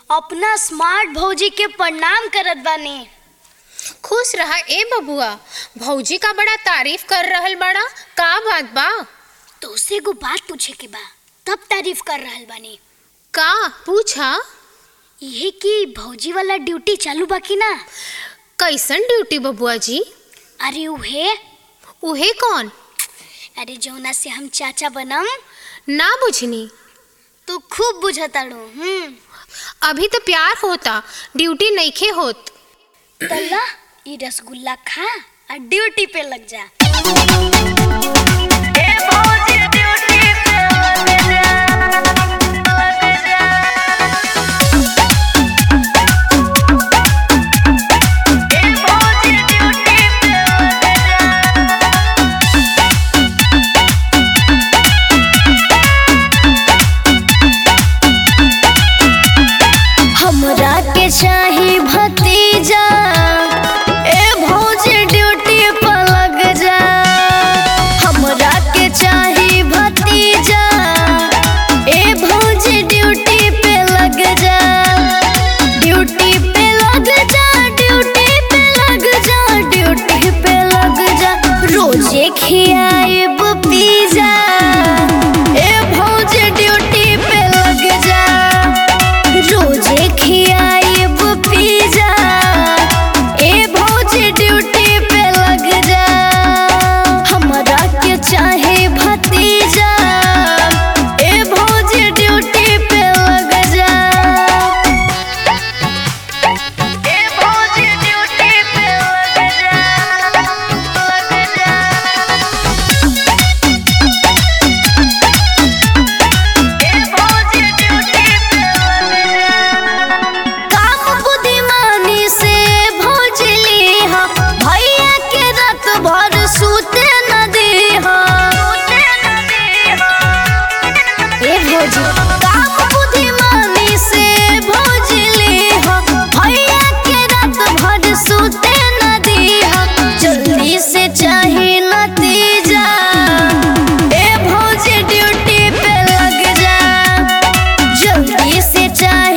अपना स्मार्ट भौजी के प्रणाम करत बानी खुश रहा ए बबुआ भौजी का बड़ा तारीफ कर रहल बड़ा का बात बा तोसे एगो बात पूछे के बा तब तारीफ कर रहल बानी का पूछा यही कि भौजी वाला ड्यूटी चालू बा कि ना कैसन ड्यूटी बबुआ जी अरे उहे उहे कौन अरे जौना से हम चाचा बनम ना बुझनी तू खूब बुझताड़ू हम्म अभी तो प्यार होता ड्यूटी नइखे होत तल्ला ई रसगुल्ला खा और ड्यूटी पे लग जा हमरा के चाही भतीजा ए भौजी ड्यूटी पर लग जा हमरा के चाही भतीजा ए भौजी ड्यूटी पे लग जा ड्यूटी पे लग जा ड्यूटी पे लग जा ड्यूटी पे लग जा रोजे खियाइब पिज़्ज़ा ए भौजी ड्यूटी पे लग जा रोजे खियाइब पिज़्ज़ा ए भौजी ड्यूटी पे लग जा हमरा के चाहे भतीजा ए भौजी ड्यूटी पे लग जा ए भौजी ड्यूटी पे लग जा लग जा काम बुद्धिमानी से भोजली हा भैया के रात भर सूते न दे हा ए भोजी काम बुद्धिमानी से भोजली हा भैया के रात भर सूते न दे हा जल्दी से चाहे नतीजा ए भोजी ड्यूटी पे लग जा जल्दी से चाहे